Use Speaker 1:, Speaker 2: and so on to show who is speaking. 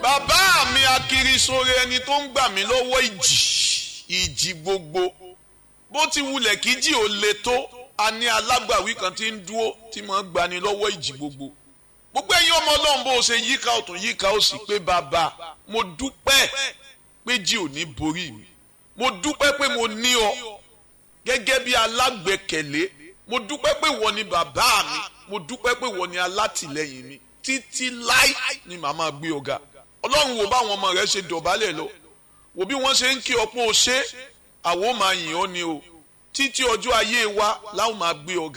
Speaker 1: bàbá mi akirisore ẹni tó ń gbà mí lọ́wọ́ ìjì ìjì gbogbo bó ti wulẹ̀ kí jì ó le tó a ní alágbàwí kan tí ń dúró tí mo ń gbani lọ́wọ́ ìjì gbogbo gbogbo ẹ̀yin ọmọ ọlọ́run bó o ṣe yíká ọ̀tún yíká ó sì pé bàbá mo dúpẹ́ pé jì ò ní borí mi mo dúpẹ́ pé mo ní ọ gẹ́gẹ́ bí alágbẹ̀kẹ̀lé mo dúpẹ́ pé wọ́n ni bàbá mi mo dúpẹ́ pé wọ́n ni alátìlẹ́yìn mi títí láì ni màmá gbé ọ̀gá ọlọ́run wo báwọn ọmọ rẹ ṣe dọ̀bálẹ̀ lọ wo bí wọ́n ṣe ń kí ọpọ́ o ṣe àwọn máa yìn ọ́ ni o títí ọjọ́ ayé wa láwọn máa gbé ọ̀gá.